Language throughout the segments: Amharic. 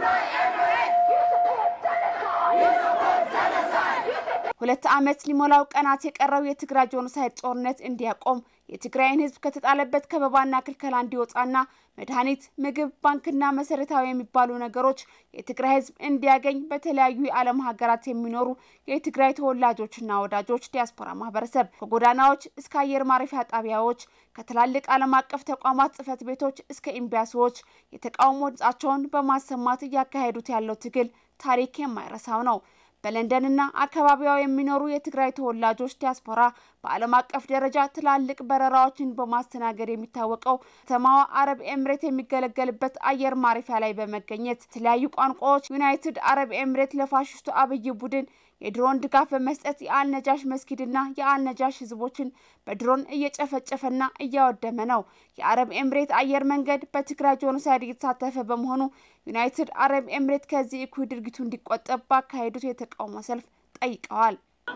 ሁለት ዓመት ሊሞላው ቀናት የቀረው የትግራይ ጄኖሳይድ ጦርነት እንዲያቆም የትግራይን ሕዝብ ከተጣለበት ከበባና ክልከላ እንዲወጣና መድኃኒት፣ ምግብ፣ ባንክና መሰረታዊ የሚባሉ ነገሮች የትግራይ ሕዝብ እንዲያገኝ በተለያዩ የዓለም ሀገራት የሚኖሩ የትግራይ ተወላጆችና ወዳጆች ዲያስፖራ ማህበረሰብ ከጎዳናዎች እስከ አየር ማረፊያ ጣቢያዎች ከትላልቅ ዓለም አቀፍ ተቋማት ጽህፈት ቤቶች እስከ ኤምባሲዎች የተቃውሞ ድምጻቸውን በማሰማት እያካሄዱት ያለው ትግል ታሪክ የማይረሳው ነው። በለንደንና አካባቢዋ የሚኖሩ የትግራይ ተወላጆች ዲያስፖራ በዓለም አቀፍ ደረጃ ትላልቅ በረራዎችን በማስተናገድ የሚታወቀው ከተማዋ አረብ ኤምሬት የሚገለገልበት አየር ማረፊያ ላይ በመገኘት የተለያዩ ቋንቋዎች ዩናይትድ አረብ ኤምሬት ለፋሽስቱ አብይ ቡድን የድሮን ድጋፍ በመስጠት የአልነጃሽ መስጊድና የአልነጃሽ ህዝቦችን በድሮን እየጨፈጨፈና እያወደመ ነው። የአረብ ኤምሬት አየር መንገድ በትግራይ ጄኖሳይድ እየተሳተፈ በመሆኑ ዩናይትድ አረብ ኤምሬት ከዚህ እኩይ ድርጊቱ እንዲቆጠብ ባካሄዱት የተቃውሞ ሰልፍ ጠይቀዋል።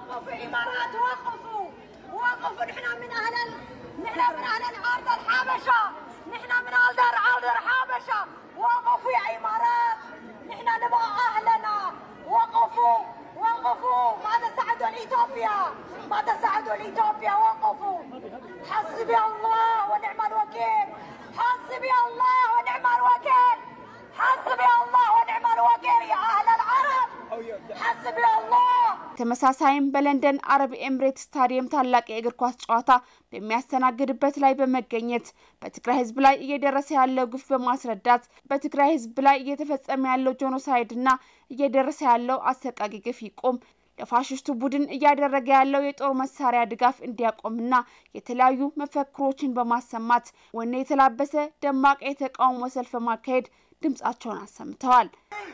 وقفوا ماذا ساعدوا لإثيوبيا ماذا ساعدوا لإثيوبيا وقفوا حسبي الله ونعم الوكيل حسبي الله ونعم الوكيل حسبي الله ونعم الوكيل يا أهل العرب حسبي الله ተመሳሳይም በለንደን አረብ ኤምሬት ስታዲየም ታላቅ የእግር ኳስ ጨዋታ በሚያስተናግድበት ላይ በመገኘት በትግራይ ሕዝብ ላይ እየደረሰ ያለው ግፍ በማስረዳት በትግራይ ሕዝብ ላይ እየተፈጸመ ያለው ጄኖሳይድና እየደረሰ ያለው አሰቃቂ ግፍ ይቆም፣ ለፋሽስቱ ቡድን እያደረገ ያለው የጦር መሳሪያ ድጋፍ እንዲያቆምና የተለያዩ መፈክሮችን በማሰማት ወኔ የተላበሰ ደማቅ የተቃውሞ ሰልፍ በማካሄድ ድምጻቸውን አሰምተዋል።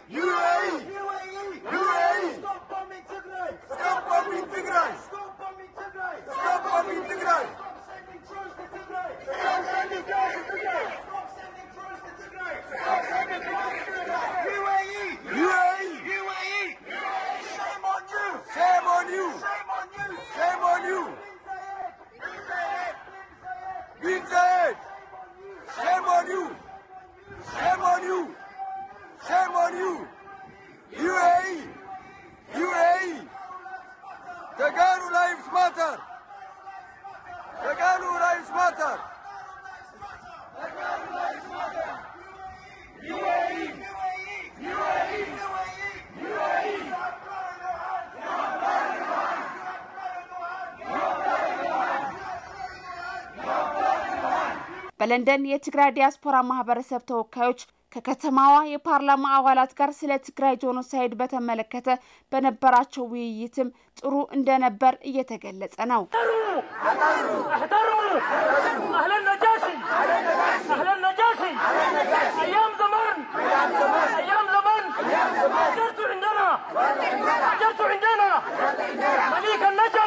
Tagaru lives matter. Tagaru lives matter. በለንደን የትግራይ ዲያስፖራ ማህበረሰብ ተወካዮች ከከተማዋ የፓርላማ አባላት ጋር ስለ ትግራይ ጄኖሳይድ በተመለከተ በነበራቸው ውይይትም ጥሩ እንደነበር እየተገለጸ ነው። مليك النجف